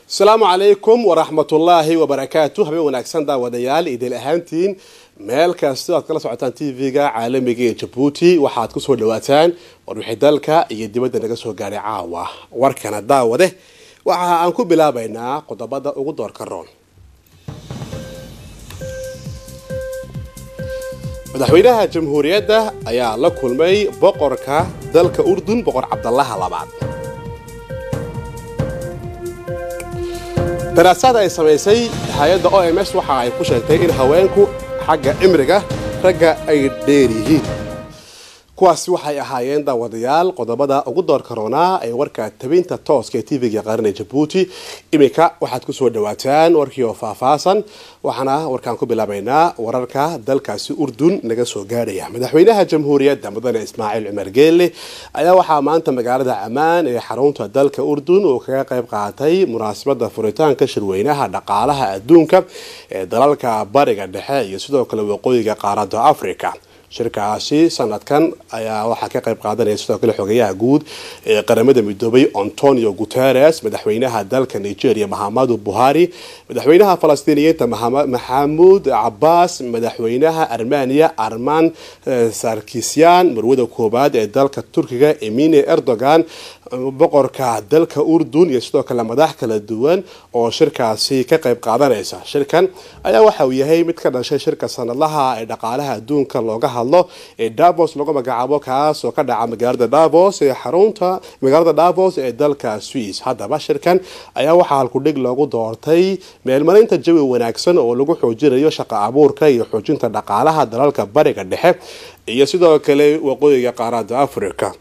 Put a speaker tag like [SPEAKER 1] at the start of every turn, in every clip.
[SPEAKER 1] asalaamu calaykum waraxmatullaahi wabarakaatu habeen wanaagsan daawadayaal idil ahaantiin meel kastoo aad kala socotaan tv-ga caalamiga ee jabuuti waxaad kusoo dhawaataan warwixii dalka iyo dibadda naga soo gaadhay caawa warkana daawade waxa aan ku bilaabaynaa qodobada ugu doorka roon madaxweynaha jamhuuriyadda ayaa la kulmay boqorka dalka urdun boqor cabdalaha labaad daraasaad ay samaysay hay-adda o m s waxa ay ku sheegtay in haweenku xagga cimriga ragga ay dheer yihiin kuwaasi waxay ahaayeen daawadayaal qodobada ugu doorka roonaa ee warka tabinta tooska ee tv-ga qaranee jabuuti iminka waxaad kusoo dhawaataan warkii oo faahfaahsan waxaana warkaan ku bilaabaynaa wararka dalkaasi urdun naga soo gaadhaya madaxweynaha jamhuuriyadda mudane ismaaciil cumar geelle ayaa waxaa maanta magaalada ammaan ee xarunta dalka urdun uu kaga qayb qaatay munaasabada furitaanka shirweynaha dhaqaalaha adduunka ee dalalka bariga dhexe iyo sidoo kale waqooyiga qaaradda africa shirkaasi sanadkan ayaa waxaa ka qayb qaadanaya sidoo kale xogeyaha guud ee qaramada midoobay antonio guteres madaxweynaha dalka nigeria mahamadu buhari madaxweynaha falastiiniyiinta maxamuud cabaas madaxweynaha armenia arman sarkisyan marwada koobaad ee dalka turkiga emine erdogan boqorka dalka urdun iyo sidoo kale madax kala duwan oo shirkaasi ka qayb qaadanaysa shirkan ayaa waxa uu yahay mid ka dhashay shirka sanadlaha ee dhaqaalaha adduunka looga hadlo ee davos lagu magacaabo kaas oo ka dhaca magaalada davos ee xarunta magaalada davos ee dalka swiss haddaba shirkan ayaa waxaa halkudhig loogu doortay meelmarinta jawi wanaagsan oo lagu xoojinayo shaqo abuurka iyo xoojinta dhaqaalaha dalalka bariga dhexe iyo sidoo kale waqooyiga qaarada africa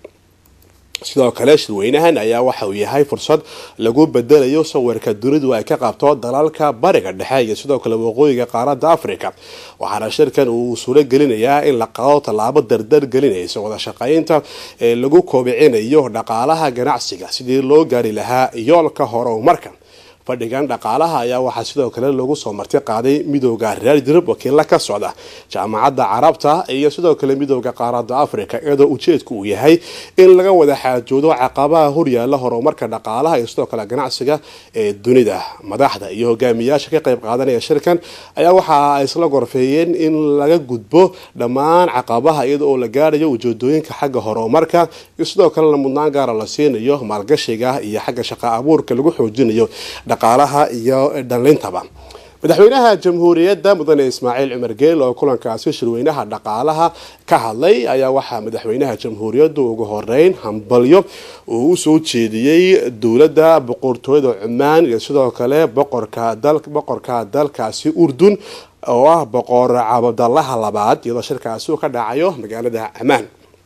[SPEAKER 1] sidoo kale shirweynahan ayaa waxa uu yahay fursad lagu bedelayo sawirka dunidu ay ka qabto dalalka bariga dhexe iyo sidoo kale waqooyiga qaaradda africa waxaana shirkan uu suuro gelinayaa in la qado tallaabo dardar gelinaysa wada shaqaynta ee lagu koobicinayo dhaqaalaha ganacsiga sidii loo gaari lahaa yoolka horumarka fadhigan dhaqaalaha ayaa waxaa sidoo kale lagu soo marti qaaday midooda reer yurub wakiilla ka socda jaamacadda carabta iyo sidoo kale midooda qaaradda africa iyadoo ujeedku uu yahay in laga wada xaajoodo caqabaha horyaala horumarka dhaqaalaha iyo sidoo kale ganacsiga ee dunida madaxda iyo hogaamiyaasha ka qayb qaadanaya shirkan ayaa waxa ay isla gorfeeyeen in laga gudbo dhammaan caqabaha iyada oo la gaarayo ujeedooyinka xagga horumarka iyo sidoo kalena mudnaan gaara la siinayo maalgashiga iyo xagga shaqa abuurka lagu xoojinayo dhaqaalaha iyo dhalintaba madaxweynaha jamhuuriyadda mudane ismaaciil cumar geel oo kulankaasi shirweynaha dhaqaalaha ka hadlay ayaa waxaa madaxweynaha jamhuuriyaddu ugu horeyn hambalyo uu usoo jeediyey dowladda boqortooyada cumaan iyo sidoo kale boqorka dalkaasi urdun oo ah boqor cabdalaha labaad iyadoo shirkaasi uu ka dhacayo magaalada ammaan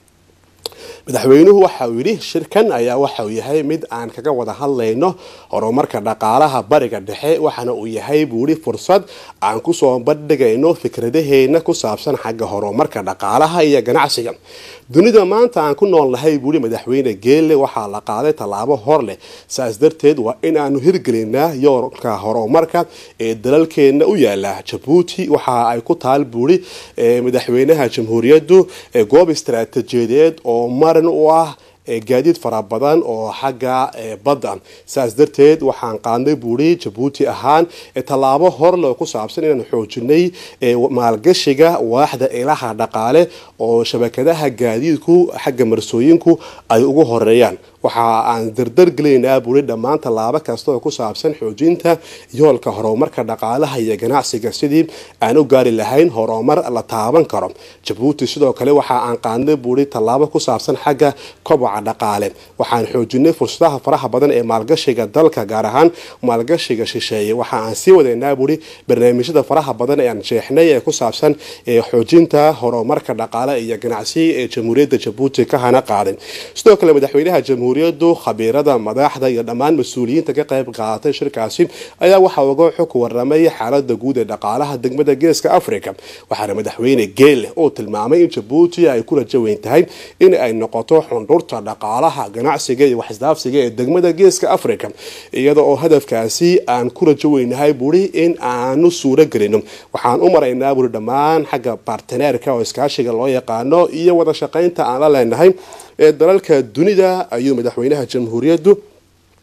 [SPEAKER 1] madaxweynuhu waxa uu yidhi shirkan ayaa waxa uu yahay mid aan kaga wada hadlayno horumarka dhaqaalaha bariga dhexe waxaana uu yahay buuhi fursad aan kusoo bandhigayno fikradaheena ku saabsan xagga horumarka dhaqaalaha iyo ganacsiga dunida maanta aan ku nool nahay buuhi madaxweyne geelle waxaa la qaaday tallaabo hor leh saas darteed waa in aanu hirgelinaa yoolka horumarka ee dalalkeena u yaala jabuuti waxa ay ku taal buuhi madaxweynaha jamhuuriyaddu goob istaraatiijiyadeed oo marin u ah gaadiid fara badan oo xagga badda saas darteed waxaan qaadnay buuri jabuuti ahaan tallaabo horle oo ku saabsan inaan xoojinay maalgashiga waaxda ilaha dhaqaale oo shabakadaha gaadiidku xagga marsooyinku ay ugu horeeyaan waxa aan dardar gelinaynaa buuri dhammaan tallaabo kasta oo ku saabsan xoojinta yoolka horumarka dhaqaalaha iyo ganacsiga sidii aan u gaari lahayn horumar la taaban karo jabuuti sidoo kale waxa aan qaadnay buuri tallaabo ku saabsan xagga koboca dhaqaale waxaan xoojinay fursadaha faraha badan ee maalgashiga dalka gaar ahaan maalgashiga shisheeye waxa aan sii wadaynaa buuri barnaamijyada faraha badan ee aan jeexnay ee ku saabsan xoojinta horumarka dhaqaale iyo ganacsi ee jamhuuriyadda jabuuti ka hana qaaday sidoo kale madaxweynaha jamhuuriyaddu khabiirada madaxda iyo dhammaan mas-uuliyiinta ka qayb qaadatay shirkaasi ayaa waxaa uga xog waramay xaalada guud ee dhaqaalaha degmada geeska africa waxaana madaxweyne geele uu tilmaamay in jabuuti ay ku rajo weyn tahay in ay noqoto xundhurta dhaqaalaha ganacsiga iyo waxisdaafsiga ee degmada geeska africa iyada oo hadafkaasi aan ku rajo weynahay buri in aanu suuro gelino waxaan u maraynaa buri dhammaan xagga barteneerka oo iskaashiga loo yaqaano iyo wada shaqaynta aan la leenahay ee dalalka dunida ayuu madaxweynaha jamhuuriyaddu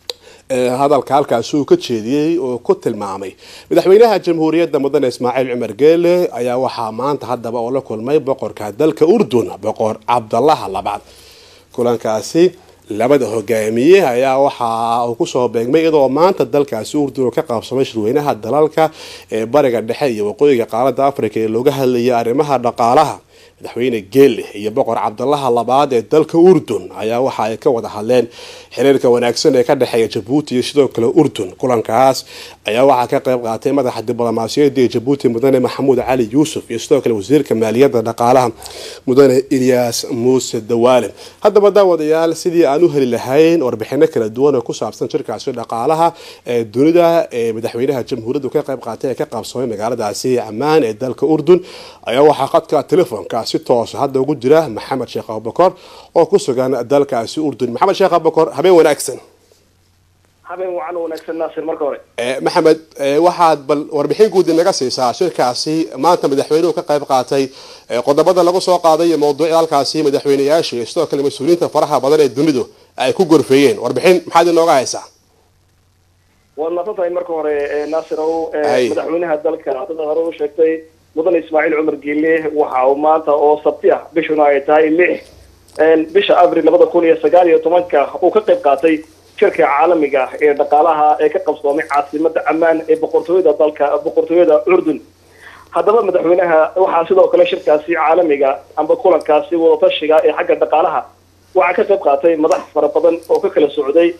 [SPEAKER 1] hadalka halkaasi uu ka jeediyey oo ku tilmaamay madaxweynaha jamhuuriyadda mudane ismaaciil cumar geele ayaa waxaa maanta haddaba oo la kulmay boqorka dalka urdun boqor cabdalaha labaad kulankaasi labada hogaamiye ayaa waxa uu kusoo beegmay iyadoo maanta dalkaasi urdun ka qaabsamay shirweynaha dalalka ee bariga dhexe iyo waqooyiga qaaradda africa ee looga hadlayay arrimaha dhaqaalaha madaxweyne geele iyo boqor cabdalaha labaad ee dalka urdun ayaa waxa ay ka wada hadleen xiriirka wanaagsan ee ka dhexeeya jabuuti iyo sidoo kale urdun kulankaas ayaa waxaa ka qayb qaatay madaxa diblomaasiyadda ee jabuuti mudane maxamuud cali yuusuf iyo sidoo kale wasiirka maaliyadda dhaqaalaha mudane ilyaas muuse dawaale haddaba daawadayaal sidii aan u heli lahayn warbixino kala duwan oo ku saabsan shirkaasi dhaqaalaha ee dunida ee madaxweynaha jamhuuriyaddu ka qayb qaatay ee ka qaabsamay magaaladaasi camaan ee dalka urdun ayaa waxaa qadka telefoonka si toosa hadda ugu jira maxamed sheekh abubakor oo ku sugan dalkaasi urdun maxamed sheekh abubakor habeen wanaagsan
[SPEAKER 2] habeen wacan wanaagsan naasir marka hore
[SPEAKER 1] maxamed waxaad bal warbixin guud inaga siisaa shirkaasi maanta madaxweynuhu ka qayb qaatay qodobada lagu soo qaaday iyo mawduucda halkaasi madaxweyneyaasha iyo sidoo kale mas-uuliyiinta faraha badan ee dunidu ay ku gorfeeyeen warbixin maxaad inooga haysaa
[SPEAKER 2] waad maadsan tahay marka hore naasir ow madaxweynaha dalka sida hore u sheegtay mudane ismaaciil cumar geele waxa uu maanta oo sabti ah bishuna ay tahay lix bisha abril labada kun iyo sagaal iyo tobanka uu ka qayb qaatay shirka caalamiga ee dhaqaalaha ee ka qabsoomay caasimada camaan ee boqortooyada dalka boqortooyada urdun haddaba madaxweynaha waxaa sidoo kale shirkaasi caalamiga amba kulankaasi wadatashiga ee xagga dhaqaalaha waxaa ka qayb qaatay madax fara badan oo ka kala socday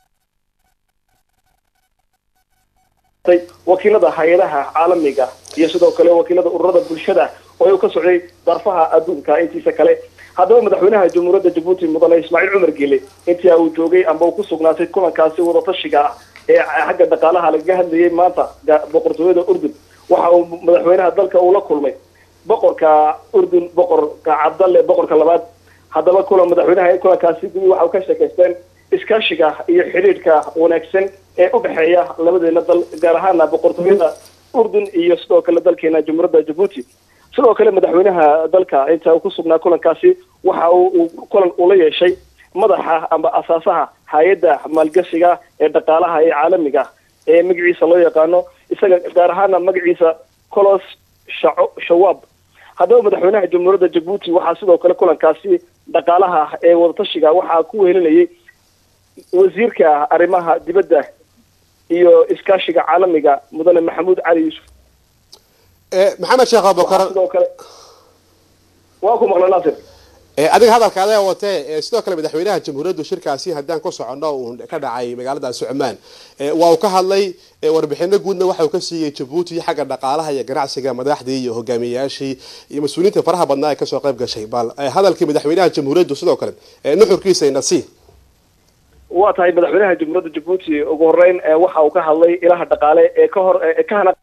[SPEAKER 2] wakiilada hay-adaha caalamiga iyo sidoo kale wakiilada ururada bulshada oo uu ka socday darfaha adduunka intiisa kale haddaba madaxweynaha jamhuuriyadda jabuuti mudane ismaaciil cumar geele intii uu joogay amba uu ku sugnaatay kulankaasi wadatashiga ah ee xagga dhaqaalaha lagaga hadlayay maanta boqortooyada urdun waxa uu madaxweynaha dalka uu la kulmay boqorka urdun boqorka cabdalle boqorka labaad haddaba kulan madaxweynaha kulankaasi gubi waxa uu ka sheekaysteen iskaashiga iyo xidhiidhka wanaagsan ee u dhexeeya labadeena dal gaar ahaana boqortooyada urdun iyo sidoo kale dalkeena jamhuuriyadda jabuuti sidoo kale madaxweynaha dalka inta uu ku sugnaa kulankaasi waxa uu kulan ula yeeshay madaxa amba asaasaha hay-adda maalgashiga ee dhaqaalaha ee caalamiga ee magaciisa loo yaqaano isaga gaar ahaana magaciisa colos shaco shawaab haddaba madaxweynaha jamhuuriyadda jabuuti waxaa sidoo kale kulankaasi dhaqaalaha ee wadatashiga waxaa ku wehelinayay wasiirka arrimaha dibadda iyo iskaashiga caalamiga mudane maxamuud cali yuusuf
[SPEAKER 1] maxamed sheekh abubakar
[SPEAKER 2] sidoo kale waa ku maqla naasir
[SPEAKER 1] adiga hadalka adaa watee sidoo kale madaxweynaha jamhuuriyaddu shirkaasi haddaan ku socono uu ka dhacay magaaladaasi cumaan waa uu ka hadlay warbixino guudna waxa uu ka siiyey jabuuti xagga dhaqaalaha iyo ganacsiga madaxdii iyo hogaamiyayaashii iyo mas-uuliyiinta faraha badnaa ee kasoo qayb gashay bal hadalkii madaxweynaha jamhuuriyaddu sidoo kale nuxurkiisa inasi
[SPEAKER 2] waa tahay madaxweynaha jamhuuriyadda jabuuti ugu horeyn waxa uu ka hadlay ilaha dhaqaale ee ka hor ka hana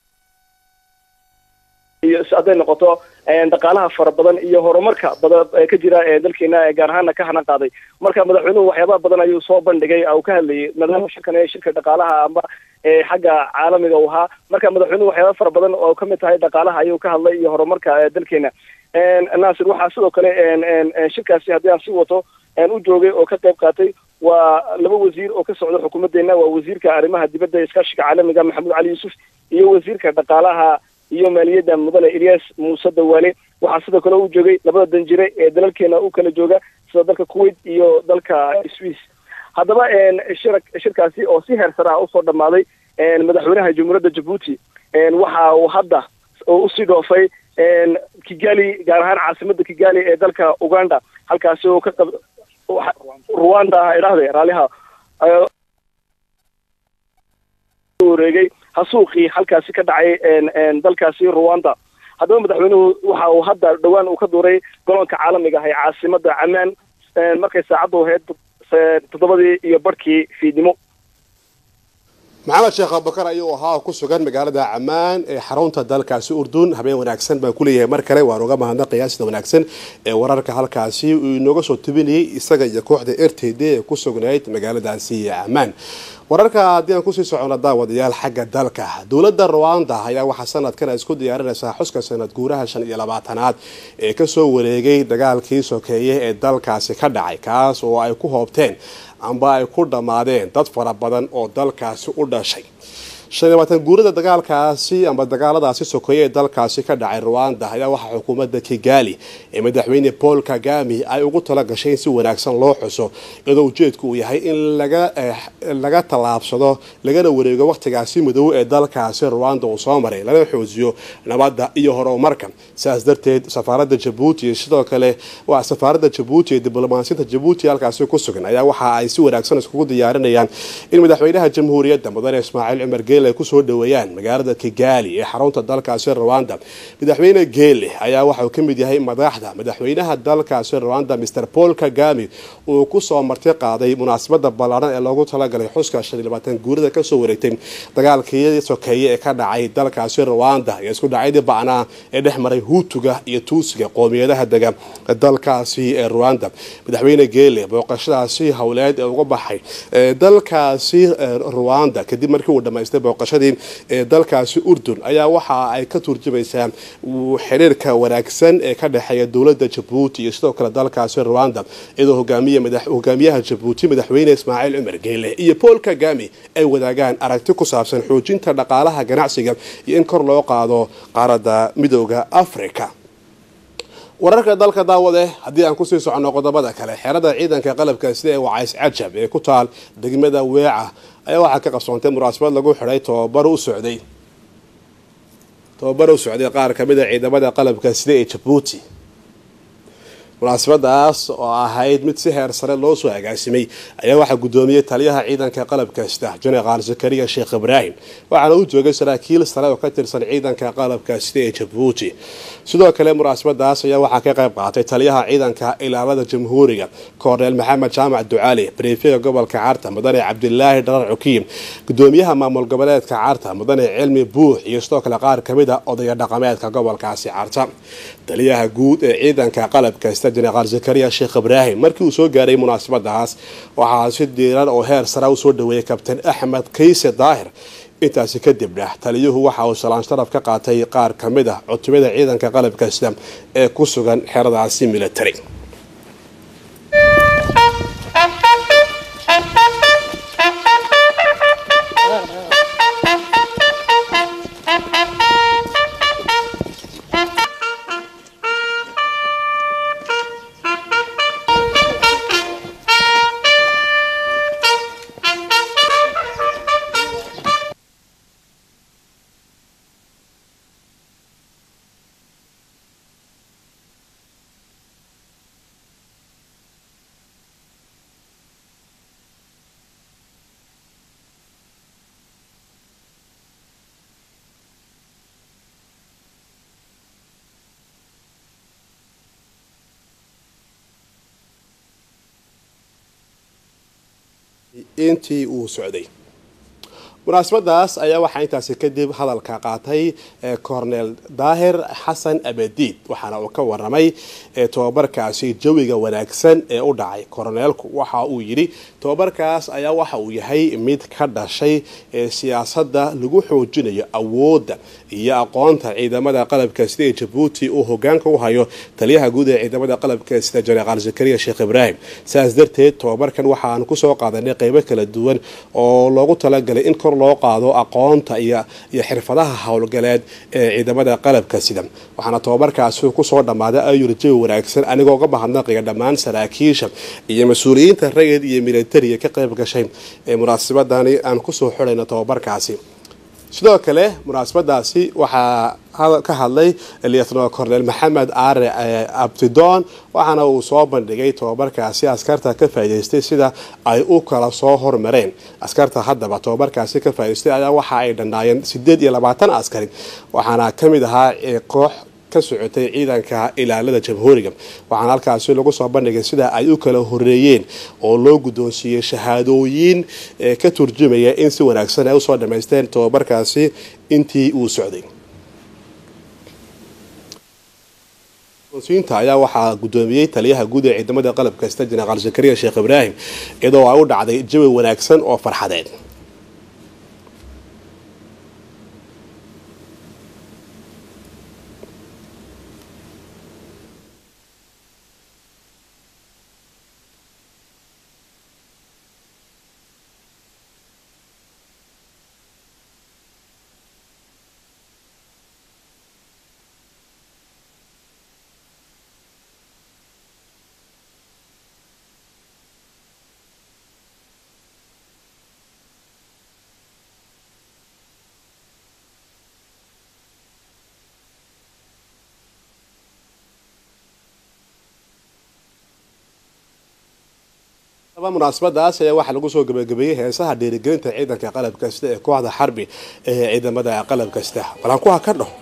[SPEAKER 2] iyo hadday noqoto dhaqaalaha fara badan iyo horumarka badan ee ka jira ee dalkeena gaar ahaana ka hanan qaaday marka madaxweynuhu waxyaabaha badan ayuu soo bandhigay uu ka hadlayay maadaama shirkan ee shirka dhaqaalaha amba xagga caalamiga u ahaa marka madaxweynuhu waxyaaba fara badan oo kamid tahay dhaqaalaha ayuu ka hadlay iyo horumarka dalkeena naasir waxaa sidoo kale shirkaasi haddii aan sii wato u joogay oo ka qayb qaatay waa laba wasiir oo ka socda xukuumadeena waa wasiirka arrimaha dibadda ee iskaashiga caalamiga maxamuud cali yuusuf iyo wasiirka dhaqaalaha iyo maaliyadda mudane ilyas muuse dawaale waxaa sidoo kale u joogay labada danjire ee dalalkeena u kala jooga sida dalka kuwait iyo dalka swiss haddaba shir shirkaasi oo si heer sare ah usoo dhammaaday madaxweynaha jamhuuriyadda jabuuti waxa uu hadda usii dhoofay kigali gaar ahaan caasimada kigali ee dalka uganda halkaasi oo ka qab rwanda idhahde raaliha wareegay hasuuqii halkaasi ka dhacay dalkaasi rwanda haddaba madaxweynuhu waxa uu hadda dhowaan uu ka duuray goloonka caalamiga ah ee caasimada camaan markay saacaddu ahayd toddobadii iyo barhkii fiidnimo
[SPEAKER 1] maxamed sheekh abubakar ayuu ahaa ku sugan magaalada camaan ee xarunta dalkaasi urdun habeen wanaagsan baan kuleeyahay mar kale waan uga mahadnaqayaa sida wanaagsan ee wararka halkaasi uu inooga soo tubinayay isaga iyo kooxda r t d ee ku sugnayd magaaladaasi camaan wararka haddii aan kusii socono daawadayaal xagga dalka dowladda rwanda ayaa waxaa sanadkan ay isku diyaarinaysaa xuska sanad guuraha shan iyo labaatanaad ee kasoo wareegay dagaalkii sokeeye ee dalkaasi ka dhacay kaas oo ay ku hoobteen amba ay ku dhammaadeen dad fara badan oo dalkaasi u dhashay shan iyo labaatan guurada dagaalkaasi amba dagaaladaasi sokeeye ee dalkaasi ka dhacay rwanda ayaa waxaa xukuumadda kigali ee madaxweyne paul kagami ay ugu tala gashay in si wanaagsan loo xuso iyadoo ujeedku uu yahay in laga tallaabsado lagana wareego waqtigaasi madow ee dalkaasi rwanda uu soo maray lana xoojiyo nabadda iyo horumarka sidaas darteed safaaradda jabuuti sidoo kale waa safaaradda jabuuti ee diblomaasiyinta jabuuti halkaasi ku sugan ayaa waxa ay si wanaagsan iskugu diyaarinayaan in madaxweynaha jamhuuriyadda mudane ismaaciil cumar geele ay kusoo dhaweeyaan magaalada kigali ee xarunta dalkaasi rwanda madaxweyne geele ayaa waxauu ka mid yahay madaxda madaxweynaha dalkaasi rwanda mr paul kagami uu kusoo marti qaaday munaasabada ballaaran ee loogu talagalay xuska shan iyo labaatan guurada kasoo wareegtay dagaalkii sokeeye ee ka dhacay dalkaasi rwanda iyo isku dhacyadii bacnaa ee dhex maray huutuga iyo tuusiga qoomiyadaha dega dalkaasi ee rwanda madaxweyne geele booqashadaasi howleed ee uga baxay dalkaasi rwanda kadib markii uu dhamaystay booqashadii ee dalkaasi urdun ayaa waxa ay ka turjumaysaa xiriirka wanaagsan ee ka dhexeeya dowladda jabuuti iyo sidoo kale dalkaasi rwanda iyadoo hogaamiyaha jabuuti madaxweyne ismaaciil cumar geele iyo paul kagami ay wadaagaan aragti ku saabsan xoojinta dhaqaalaha ganacsiga iyo in kor loo qaado qaaradda midooda africa wararka dalka daawade haddii aan kusii soconno qodobada kale xerada ciidanka qalabka sida ee wacays cajab ee ku taal degmada weeca ayaa waxaa ka qabsoontay munaasabad lagu xidhay tobabar u socday tobabar u socday qaar kamid a ciidamada qalabka sida ee jabuuti munaasabadaas oo ahayd mid si heer sare loo soo agaasimay ayaa waxaa guddoomiyey taliyaha ciidanka qalabka sida jenaraal zakariya sheekh ibraahim waxaana u joogay saraakiil sare oo ka tirsan ciidanka qalabka sida ee jabuuti sidoo kale munaasabadaas ayaa waxaa ka qayb qaatay taliyaha ciidanka ilaalada jamhuuriga korneel maxamed jaamac ducaali brifiga gobolka carta mudane cabdilaahi dharar cukiim gudoomiyaha maamul goboleedka carta mudane cilmi buux iyo sidoo kale qaar kamid a odaya dhaqameedka gobolkaasi carta taliyaha guud ee ciidanka qalabka sida jenaraal zakariya sheekh ibraahim markii uu soo gaaray munaasabadaas waxaa si diiran oo heer sara usoo dhaweeyay kabtain axmed kayse daahir intaasi kadibna taliyuhu waxa uu salaan sharaf ka qaatay qaar ka mid ah cutubada ciidanka qalabka sida ee ku sugan xeradaasi military intii uu socday munaasabadaas ayaa waxaa intaasi kadib hadalka qaatay cornel daahir xasan abadiid waxaana uu ka waramay tobabarkaasi jawiga wanaagsan ee u dhacay korneelku waxa uu yidhi tobabarkaas ayaa waxa uu yahay mid ka dhashay siyaasadda lagu xoojinayo awoodda iyo aqoonta ciidamada qalabka sida ee jabuuti uu hogaanka u hayo taliyaha guud ee ciidamada qalabka sida jenaraal zakariya sheekh ibraahim sidaas darteed tobabarkan waxaan kusoo qaadanay qeybo kala duwan oo loogu talagalay in kor loo qaado aqoonta iyo xirfadaha howlgaleed ee ciidamada qalabka sida waxaana tobabarkaasi kusoo dhammaaday ayur jawi wanaagsan anigoo ga mahadnaqaya dhammaan saraakiisha iyo mas-uuliyiinta rayid iyo militariga ka qayb gashay ee munaasabadani aan kusoo xidhayno tobabarkaasi sidoo kale munaasabadaasi waxaa ka hadlay lietno cornel maxamed aare abtidoon waxaana uu soo bandhigay tobabarkaasi askarta ka faa'idaystay sida ay u kala soo hormareen askarta haddaba tobabarkaasi ka faa'idaystay ayaa waxa ay dhannaayeen sideed iyo labaatan askari waxaana ka mid ahaa koox ka socotay ciidanka ilaalada jamhuuriga waxaana halkaasi lagu soo bandhigay sida ay u kala horeeyeen oo loo guddoonsiiyey shahaadooyin ka turjumaya in si wanaagsan ay usoo dhammaysteen tobabarkaasi intii uu socday inta ayaa waxaa guddoomiyey taliyaha guud ee ciidamada qalabka sida jenaraal zakariya sheekh ibraahim iyadoo ay u dhacday jawi wanaagsan oo farxadeed munaasabadaas ayaa waxaa lagu soo gabagabeeyey heesaha dhiirigelinta ciidanka qalab kasta ee kooxda xarbi ee ciidamada qalab kasta balankuha ka dhaho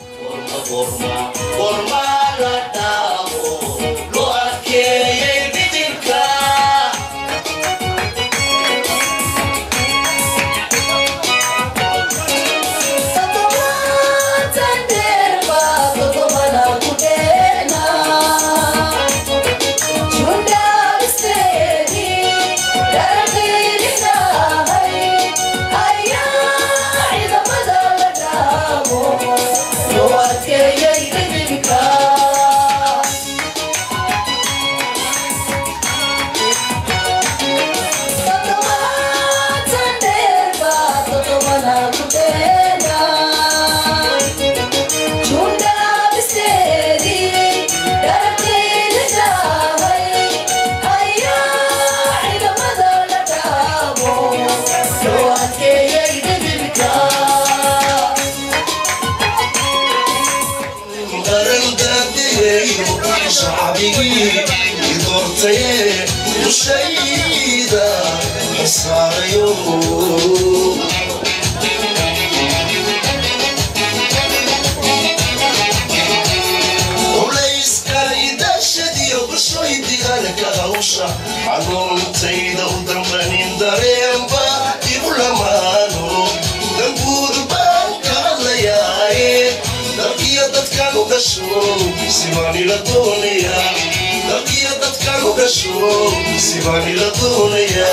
[SPEAKER 3] xanuuntayda u dambanin dareenba igu lamaano danguur baan ka hadlayaaye dalkiyo dadkan u dhasho sibaanila doonaya dalkiyo dadkan u dhasho sibaanila doonaya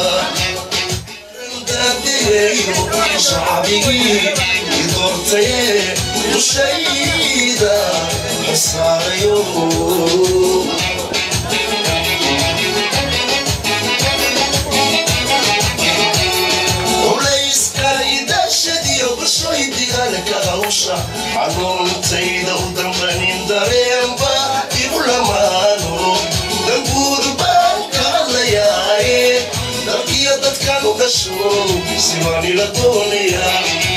[SPEAKER 3] shacbigii idoortaye dushayda xasaarayo xanuuntayda u dambanin dareenba igu lamaano danguur baan ka hadlayaaye dalkiyo dadkan u dhasho sibaanila doonaya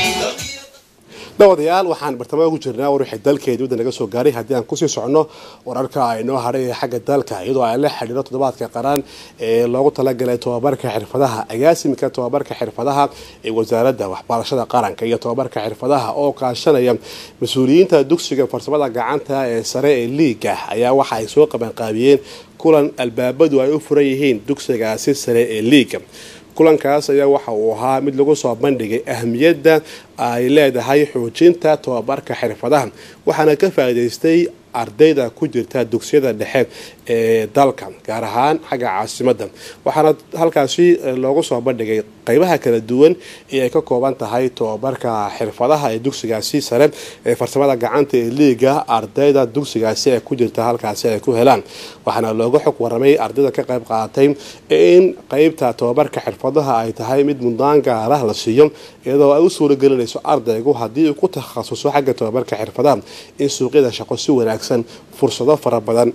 [SPEAKER 1] dhawadayaal waxaan bartamaha ku jirnaa war wixii dalkeedii wadda naga soo gaaray haddii aan kusii socono wararka aynoo hadhay ee xagga dalka iyadoo ay la xidhiiro toddobaadka qaran ee loogu talagalay tobabarka xirfadaha agaasimka tobabarka xirfadaha ee wasaaradda waxbarashada qaranka iyo tobabarka xirfadaha oo kaashanaya mas-uuliyiinta dugsiga farsamada gacanta ee sare ee liiga ayaa waxa ay soo qabanqaabiyeen kulan albaabadu ay u furan yihiin dugsigaasi sare ee liiga kulankaas ayaa waxa uu ahaa mid lagu soo bandhigay ahmiyadda ay leedahay xoojinta tobabarka xirfadaha waxaana ka faa'iidaystay ardayda ku jirta dugsiyada dhexe ee dalka gaar ahaan xagga caasimadda waxaana halkaasi loogu soo bandhigay qeybaha kala duwan ee ay ka kooban tahay tobabarka xirfadaha ee dugsigaasi sare ee farsamada gacanta ee liiga ardayda dugsigaasi ee ku jirta halkaasi ay ku helaan waxaana looga xog waramay ardayda ka qayb qaadatay in qeybta tobabarka xirfadaha ay tahay mid mudnaan gaarah la siiyo iyadoo ay u suuragelinayso ardaygu haddii uu ku takhasuso xagga tobabarka xirfadaha in suuqyada shaqo si wanaagsan fursado fara badan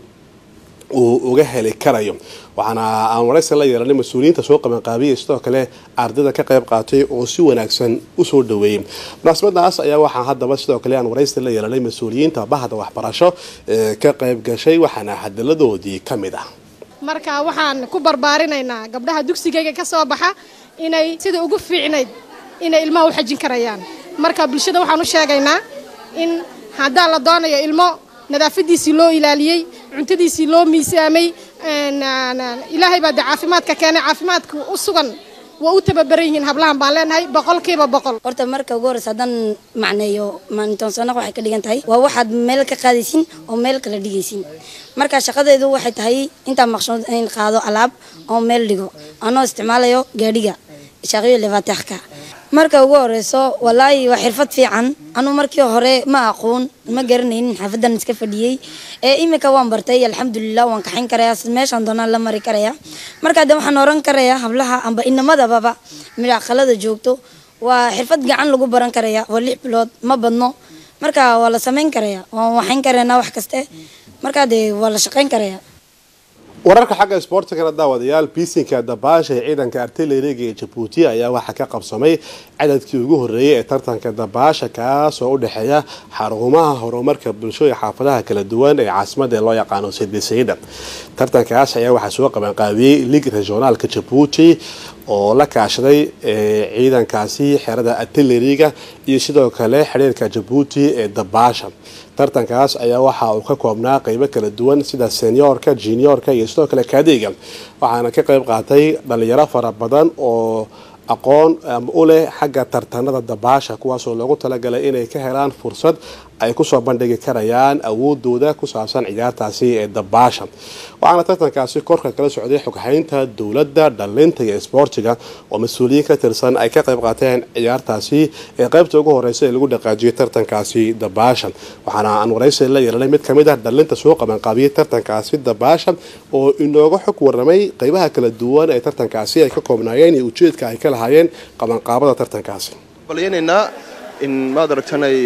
[SPEAKER 1] uu uga heli karayo waxaana aan waraysi la yeelanay mas-uuliyiinta soo qabanqaabiyay sidoo kale ardayda ka qayb qaatay oo si wanaagsan usoo dhaweeyey munaasabadaas ayaa waxaa haddaba sidoo kale aan waraysi la yeelanay mas-uuliyiinta bahda waxbarasho ee ka qayb gashay waxaana hadiladoodii ka mid ah
[SPEAKER 4] marka waxaan ku barbaarinaynaa gabdhaha dugsigayga ka soo baxa inay sida ugu fiicnayd inay ilmaha u xajin karayaan marka bulshada waxaan u sheegaynaa in haddaa la doonayo ilmo nadaafadiisii loo ilaaliyey cuntadiisii loo miisaamay ilaahay baa de caafimaadka keenay caafimaadka u sugan waa u tababaran yihiin hablahan baan leenahay boqolkiiba boqol
[SPEAKER 5] horta marka ugu horeysa haddaan macneeyo maalintoonsanaqa waxay ka dhigan tahay waa waxaad meel ka qaadaysin oo meel kala dhigaysin marka shaqadeedu waxay tahay intaa maqshuud in qaado alaab oo meel dhigo anoo isticmaalayo gaadhiga shaaqiyo levatexka marka ugu horeyso walaahi waa xirfad fiican anuu markii hore ma aqoon ma garanaynin xaafadan iska fadhiyey ee iminka waan bartay alxamdulilah waan kaxayn karayaa meeshaan doonaan la mari karaya marka de waxaan oran karayaa hablaha amba inamadababa midhaqalada joogto waa xirfad gacan lagu baran karaya waa lix bilood ma badno marka waa la samayn karaya waan waxayn karaynaa wax kaste markaa dee waa la shaqayn karaya
[SPEAKER 1] wararka xagga isboortigana daawadayaal biisinka dabaasha ee ciidanka artileriga ee jabuuti ayaa waxaa ka qabsamay cadadkii ugu horeeyay ee tartanka dabaasha kaas oo u dhexeeya xarumaha horumarka bulsho ee xaafadaha kala duwan ee caasimada ee loo yaqaano sidisayda tartankaas ayaa waxaa soo qabanqaabiyey lig regionaalka jabuuti oo la kaashaday ciidankaasi xerada artileriga iyo sidoo kale xiriirka jabuuti ee dabaasha tartankaas ayaa waxa uu ka koobnaa qeybo kala duwan sida seniorka juniorka iyo sidoo kale kaadiga waxaana ka qeyb qaatay dhalinyaro fara badan oo aqoon u leh xagga tartanada dabaasha kuwaasoo loogu talagalay inay ka helaan fursad ay kusoo bandhigi karayaan awoodooda ku saabsan ciyaartaasi ee dabaasha waxaana tartankaasi korka kala socday xoghaynta dowladda dhalinta iyo isboortiga oo mas-uuliyiin ka tirsan ay ka qayb qaateen ciyaartaasi ee qaybta ugu horeysa ee lagu dhaqaajiyay tartankaasi dabaasha waxaana aan waraysi la yeelanay mid kamid ah dhalinta soo qabanqaabiyay tartankaasi dabaasha oo inooga xog waramay qeybaha kala duwan ee tartankaasi ay ka koobnaayeen iyo ujeedka ay ka lahaayeen qabanqaabada tartankaasi
[SPEAKER 6] balyaynayna in maad aragtanay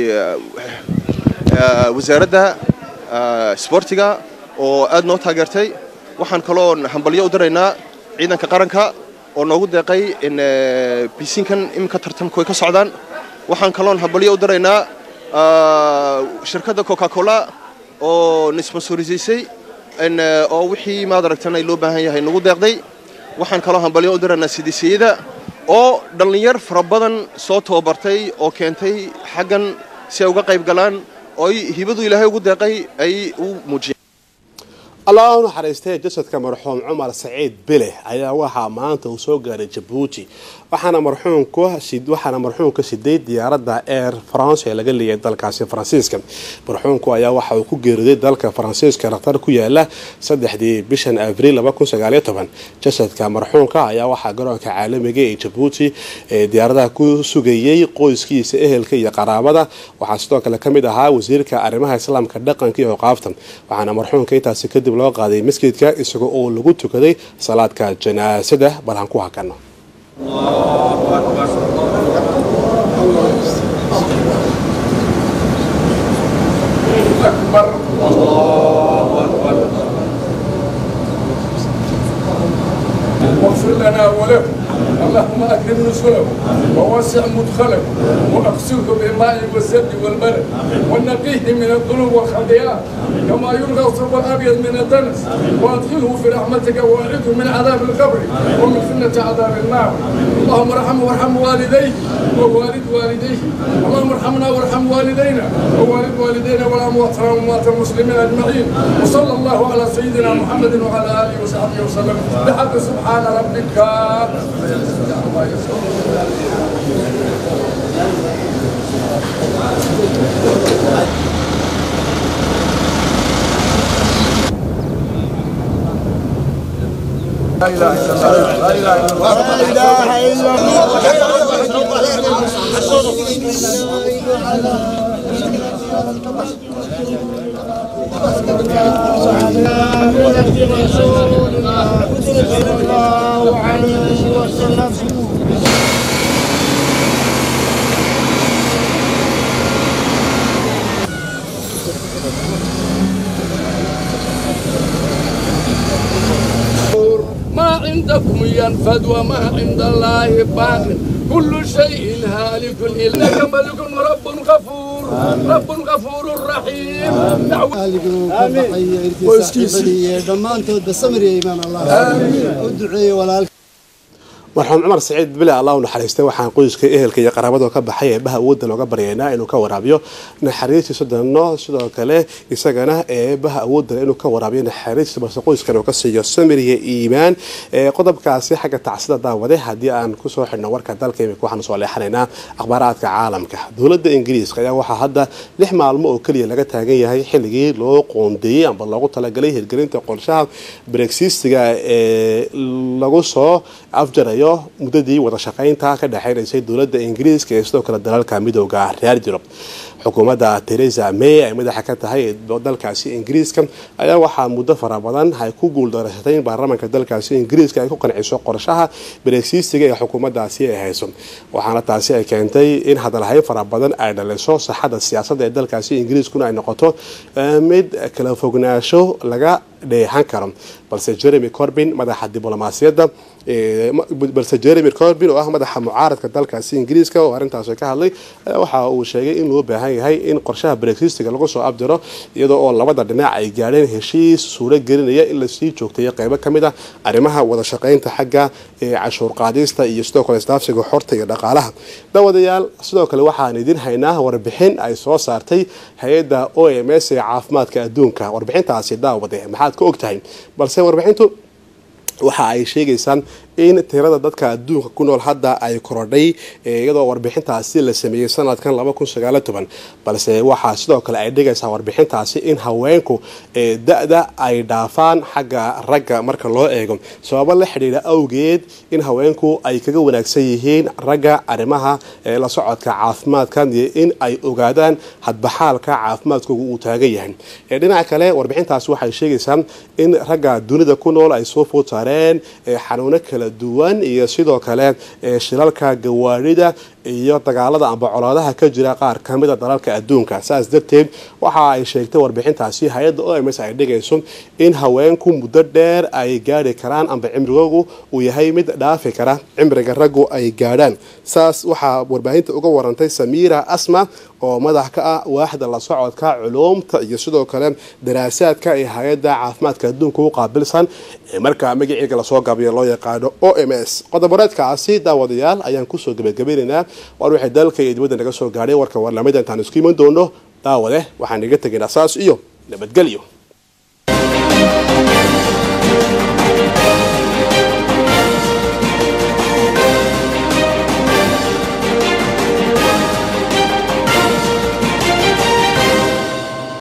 [SPEAKER 6] wasaaradda isboortiga oo aad noo taageertay waxaan kaloo hambalyo u diraynaa ciidanka qaranka oo noogu deeqay in bisinkan iminka tartamku ay ka socdaan waxaan kaloon hambalyo u diraynaa shirkadda coca cola oo na sponsorisaysay oo wixii maad aragtanay loo baahan yahay nagu deeqday waxaan kaloo hambalyo u diraynaa sidisiyada oo dhallinyar fara badan soo tababartay oo keentay xaggan si ay uga qayb galaan oo ay hibadu ilaahay ugu deeqay ay u muujiyeen
[SPEAKER 1] allah u naxariistay jasadka marxuum cumar saciid bile ayaa waxaa maanta uu soo gaaray jabuuti waxaana marxuumku waxaana marxuumka siday diyaaradda air france ee laga leeyahay dalkaasi faransiiska marxuumku ayaa waxa uu ku geeriday dalka faransiiska dhakhtar ku yaala saddexdii bishan abriil jasadka marxuumka ayaa waxaa garoonka caalamiga ee jabuuti ee diyaaradaha ku sugayey qoyskiisa ehelka iyo qaraabada waxaa sidoo kale kamid ahaa wasiirka arrimaha islaamka dhaqanka iyo oqaafta waxaana marxuumka intaasi kadib loo qaaday masjidka isagoo oo lagu tukaday salaadka janaasada bal aan ku hakano
[SPEAKER 7] أكبر الله أكبر واغفر لنا وله اللهم أكرم نزله ووسع مدخله وأغسله بالماء والزبد والبرد ونقيه من الذنوب والخطيئات كما يلغى الثوب الأبيض من الدنس وأدخله في رحمتك وأعده من عذاب القبر ومن فتنة عذاب النار اللهم ارحمه وارحم والديه ووالد والديه اللهم ارحمنا وارحم والدينا ووالد والدينا والأموات وأموات المسلمين أجمعين وصلى الله على سيدنا محمد وعلى آله وصحبه وسلم بحق سبحان ربك عما يصفون لا اله الا الله لا اله الا الله
[SPEAKER 8] صلى الله عليه وسلم
[SPEAKER 7] ما عندكم ينفد وما عند الله باق كل شيء هالك إنك ملك رب غفور رب غفور رحيم
[SPEAKER 8] dhammaantoodba samir iyo imaan allah u duceeye walaalka
[SPEAKER 1] marxuum cumar saciid bile allah u naxariistay waxaan qoyska ehelka iyo qaraabada ka baxay eebaha awoodda looga baryaynaa inuu ka waraabiyo naxariistiisa danno sidoo kale isagana eebaha awoodda inuu ka waraabiyo naxariistiisa balse qoyskan uu ka siiyo samir iyo iimaan qodobkaasi xagga tacsida daawade haddii aan kusoo xidhno warka dalka imika waxaanu soo leexanaynaa akhbaaraadka caalamka dowladda ingiriiska ayaa waxaa hadda lix maalmo oo keliya laga taagan yahay xilligii loo qoondeeyey amba loogu talagalay hirgelinta qorshaha brexistiga ee lagu soo afjarayo muddadii wada shaqaynta ka dhexeynaysay dowladda ingiriiska ee sidoo kale dalalka midooda reer yurub xukuumadda theresa may ay madaxa ka tahay dalkaasi ingiriiska ayaa waxaa muddo fara badan ay ku guuldareysatay in baarlamaanka dalkaasi ingiriiska ay ku qanciso qorshaha brexitiga ee xukuumaddaasi ay hayso waxaana taasi ay keentay in hadalhayn fara badan ay dhaliso saxada siyaasadda ee dalkaasi ingiriiskuna ay noqoto mid kala fognaasho laga dheehan karo balse jeremy corbin madaxa diblomaasiyadda balse jeremy corbin oo ah madaxa mucaaradka dalkaasi ingiriiska oo arrintaasi ka hadlay waxa uu sheegay in loo baahan yahay in qorshaha brexitiga lagu soo abdiro iyadoo oo labada dhinac ay gaadheen heshiis suuro gelinaya in lasii joogtayo qeybo ka mid ah arrimaha wada shaqaynta xagga cashuur qaadista iyo sidoo kale isdaafsiga xorta iyo dhaqaalaha dawadayaal sidoo kale waxaan idin haynaa warbixin ay soo saartay hay-adda o m s ee caafimaadka adduunka warbixintaasi daawade maxaad ka ogtahay balse warbixintu waxa ay sheegaysaan in tirada dadka adduunka ku nool hadda ay korodhay iyadoo warbixintaasi la sameeyey sanadkan balse waxaa sidoo kale ay dhigaysaa warbixintaasi in haweenku da-da ay dhaafaan xagga ragga marka loo eego sababo la xidhiidha awgeed in haweenku ay kaga wanaagsan yihiin ragga arrimaha la socodka caafimaadka iyo in ay ogaadaan hadbaxaalka caafimaadkooga uu taagan yahay dhinaca kale warbixintaasi waxay sheegaysaa in ragga dunida ku nool ay soo food saareen xanuuno kala duwan iyo sidoo kale shilalka gawaarida iyo dagaalada amba colaadaha ka jira qaar kamida dalalka adduunka saas darteed waxa ay sheegtay warbixintaasi hay-adda o m s ay dhigayso in haweenku muddo dheer ay gaari karaan amba cimrigoogu uu yahay mid dhaafi kara cimriga raggu ay gaadhaan saas waxaa warbaahinta uga warantay samiira asma oo madax ka ah waaxda la socodka culuumta iyo sidoo kale daraasaadka ee hay-adda caafimaadka adduunka u qaabilsan markaa magaciiga lasoo gabiyo loo yaqaano o m s qodoboreedkaasi daawadayaal ayaan kusoo gabagabeynaynaa waar waxay dalka iyo dibadda naga soo gaadhay warka warlamida intaan isku iman doono daawade waxaan iga tegaynaa saas iyo nabadgelyo